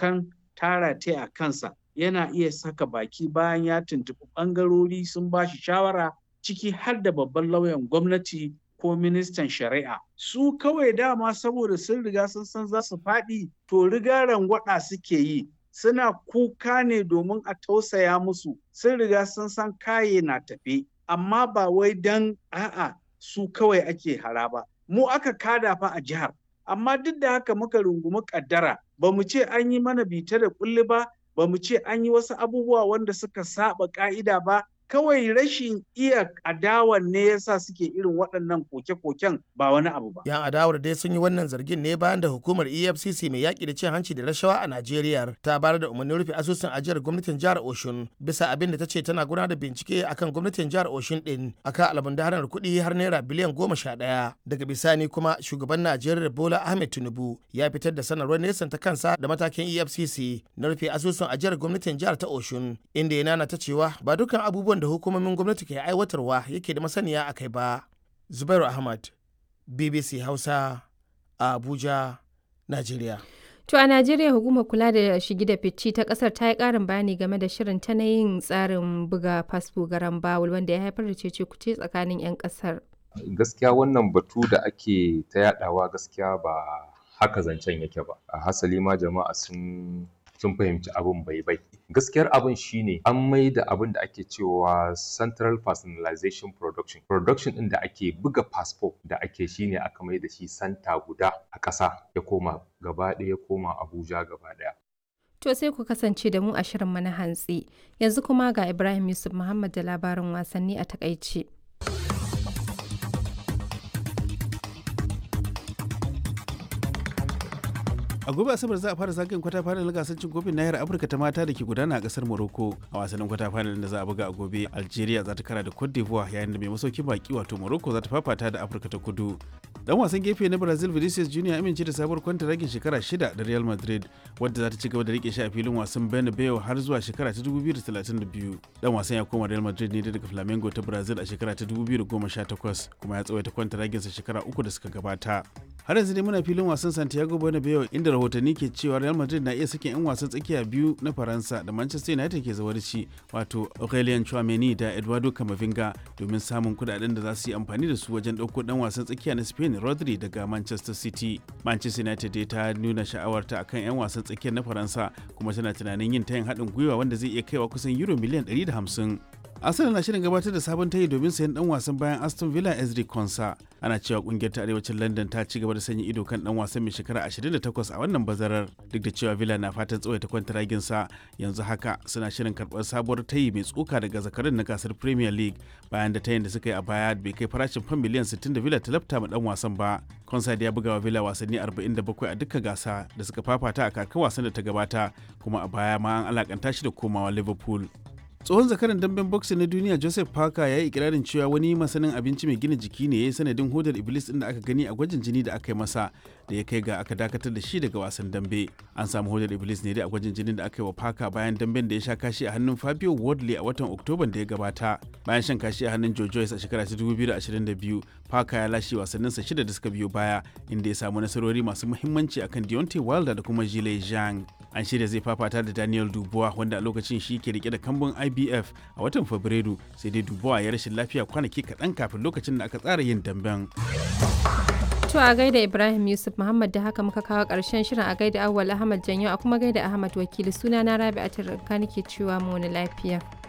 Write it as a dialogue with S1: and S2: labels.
S1: dokan tara ta a kansa yana iya saka baki bayan ya tuntuɓi ɓangarori sun ba shi shawara ciki har da babban lauyan gwamnati ko ministan shari'a su kawai dama saboda sun riga sun san za su faɗi to riga rangwada suke yi suna kuka ne domin a tausaya musu sun riga sun san kaye na tafe amma ba wai dan a'a su kawai ake hara ba mu aka kada fa a jihar amma duk da haka muka rungumi kaddara ba mu ce an yi mana bita da kulli ba ba mu ce an yi wasu abubuwa wanda suka saba ka'ida ba kawai rashin iya adawan ne yasa suke irin waɗannan koke-koken ba wani abu ba.
S2: Yan adawar dai sun yi wannan zargin ne bayan da hukumar EFCC mai yaƙi da cin hanci da rashawa a Najeriya ta bayar da umarnin rufe asusun ajiyar gwamnatin jihar Oshun bisa abin da ta ce tana gudanar da bincike akan gwamnatin jihar Oshun din akan almundahanar kuɗi har naira biliyan goma sha ɗaya. Daga bisani kuma shugaban Najeriya Bola Ahmed Tinubu ya fitar da sanarwar nesan ta kansa da matakin EFCC na rufe asusun ajiyar gwamnatin jihar ta Oshun inda ya nana ta cewa ba dukkan abubuwan da hukumomin gwamnati ke aiwatarwa yake da masaniya a kai ba. Zubairu Ahmad, BBC Hausa, a Abuja, Najeriya.
S3: To a Najeriya hukumar kula da shigi da fici ta kasar ta yi karin bayani game da shirin ta na yin tsarin buga fasfo garan bawul wanda ya haifar da cece kuce tsakanin 'yan kasar.
S4: Gaskiya wannan batu da ake ta yadawa gaskiya ba haka zancen yake ba. A hasali ma jama'a sun sun fahimci abin bai bai gaskiyar abin shine an mai da abin da ake cewa central personalization production production din da ake buga passport da ake shine aka mai da shi santa guda a ƙasa ya koma gaba ɗaya ya koma abuja gaba ɗaya
S3: To sai ku kasance da mu a shirin mana hantsi yanzu kuma ga ibrahim yusuf muhammad da labarin wasanni a takaice.
S5: a gobe asabar za a fara zagayen kwata final gasar cin kofin nahiyar afirka ta mata da ke gudana a kasar morocco a wasannin kwata final da za a buga a gobe algeria za ta kara da cote d'ivoire yayin da mai masaukin baki wato morocco za ta fafata da afirka ta kudu dan wasan gefe na brazil vinicius junior amince da sabuwar kwanta ragin shekara shida da real madrid wadda za ta ci gaba da rike shi a filin wasan bernabeu har zuwa shekara ta 2032 dan wasan ya koma real madrid ne daga flamengo ta brazil a shekara ta 2018 kuma ya tsawaita kwanta raginsa shekara uku da suka gabata har yanzu dai muna filin wasan santiago bernabeu inda rahotanni ke cewa real madrid na iya sakin 'yan wasan tsakiya biyu na faransa da manchester united ke zawarci wato aurelien chouameni da eduardo camavinga domin samun kudaden da za su yi amfani da su wajen ɗauko ɗan wasan tsakiya na spain rodri daga manchester city manchester united dai ta nuna sha'awarta akan 'yan wasan tsakiyar na faransa kuma tana tunanin yin tayin haɗin gwiwa wanda zai iya kaiwa kusan euro miliyan 150 Arsenal na shirin gabatar da sabon tayi domin sayan dan wasan bayan Aston Villa Ezri Konsa. Ana cewa kungiyar ta arewacin London ta ci gaba da sanya ido kan dan wasan mai shekara 28 a wannan bazarar duk da cewa Villa na fatan tsawaita kwantaragin sa yanzu haka suna shirin karɓar sabuwar tayi mai tsoka daga zakarin na gasar Premier League bayan da tayin da suka yi a baya bai kai farashin fam miliyan 60 da Villa ta lafta ma dan wasan ba. Konsa da ya buga wa Villa wasanni 47 a duka gasa da suka fafata a kakar wasan da ta gabata kuma a baya ma an alakanta shi da komawa Liverpool. tsohon zakaran damben boxing na duniya joseph parker ya yi ikirarin cewa wani masanin abinci mai gina jiki ne ya yi sanadin hodar iblis din da aka gani a gwajin jini da aka yi masa da ya kai ga aka dakatar da shi daga wasan dambe an samu hodar iblis ne dai a gwajin jinin da aka yi wa parker bayan damben da ya sha kashi a hannun fabio wardley a watan oktoban da ya gabata bayan shan kashi a hannun joe joyce a shekara ta 2022 parker ya lashe wasanninsa shida da suka biyo baya inda ya samu nasarori masu muhimmanci akan deontay wilder da kuma jile zhang an shirya zai fafata da daniel dubois wanda a lokacin shi ke rike da kambun ibf a watan fabrairu sai dai dubois ya rashin lafiya kwanaki kaɗan kafin lokacin da aka tsara yin damben
S3: To a gaida Ibrahim Yusuf Muhammad da haka muka kawo ƙarshen shirin a gaida Awwal Ahmad Janyo a kuma gaida Ahmad Wakili suna na Rabi'atul Ranka nake cewa mu wani lafiya.